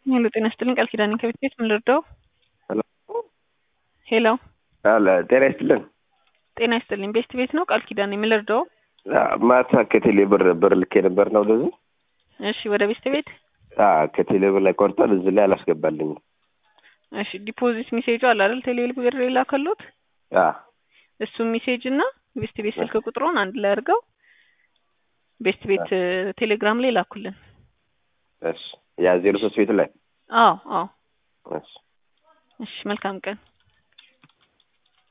ሄሎ ጤና ይስጥልኝ ቃል ኪዳኔ ከቤት ቤት ምን ልርዳው? ሄሎ ሄሎ አለ ጤና ይስጥልን። ጤና ይስጥልኝ ቤስት ቤት ነው ቃል ኪዳኔ ምን ልርዳው? ማታ ከቴሌ ብር ብር ልኬ ነበር ነው ወደዚህ። እሺ ወደ ቤስት ቤት ከቴሌ ብር ላይ ቆርጧል፣ እዚህ ላይ አላስገባልኝም። እሺ ዲፖዚት ሜሴጁ አለ አይደል? ቴሌ ብር የላከሉት እሱ ሜሴጅ እና ቤስት ቤት ስልክ ቁጥሩን አንድ ላይ አድርገው ቤስት ቤት ቴሌግራም ላይ ላኩልን። እሺ ያ ዜሮ ሶስት ቤት ላይ አዎ አዎ። እሺ እሺ መልካም ቀን